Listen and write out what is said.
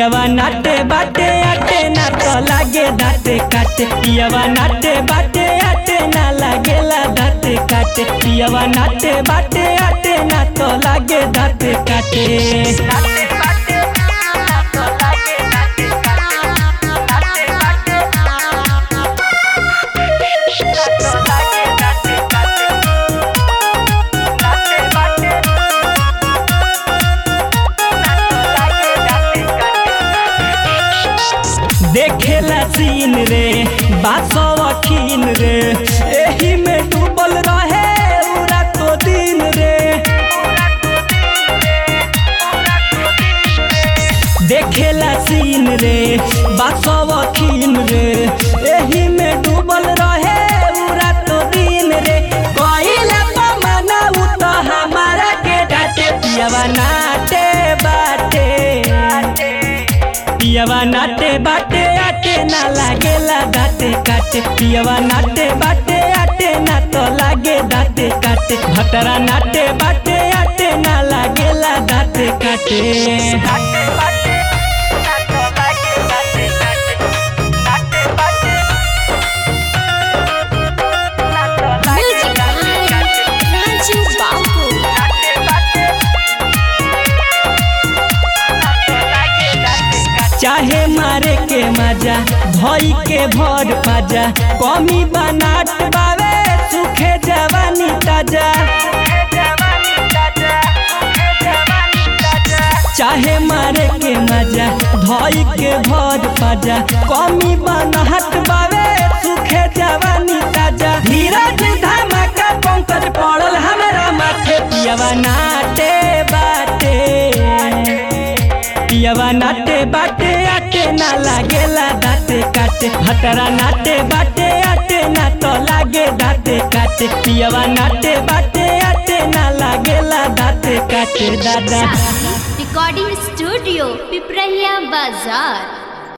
पियवा नाटे बाटे आटे ना तो लागे दाते काटे पियवा नाटे बाटे आटे ना लागेला दाते काटे पियवा नाटे बाटे आटे ना तो लागे दाते काटे देखेला सीन रे बासवखीन रे एही में डूबल रहे उरा तो दिन रे देखेला सीन रे बासवखीन रे एही में डूबल रहे उरा तो दिन रे कइला तो मना उ तो हमारा के डाटे पियवा नाटे बाटे पियवा नाटे बाटे आटे ना लागेला दाते काटे पियवा नाटे बाटे आटे ना तो लागे दाते काटे भटरा नाटे बाटे आटे ना लागेला दाते काटे Music by Ranju Babu. चाहे मारे के मजा भई के भर पाजा कमी बनाट बावे सुखे जवानी ताजा चाहे मारे के मजा धई के भर पाजा कमी बनहट बावे सुखे जवानी ताजा धीरज धमाका पंकज पड़ल हमरा माथे पियवा नाटे बाटे पियवा नाटे बाटे आटे ना लागेला दाते काटे भटरा नाटे बाटे आटे ना तो लागे दाते काटे पियवा नाटे बाटे आटे ना लागेला दाते काटे दादा Recording Studio, Piprahia Bazaar.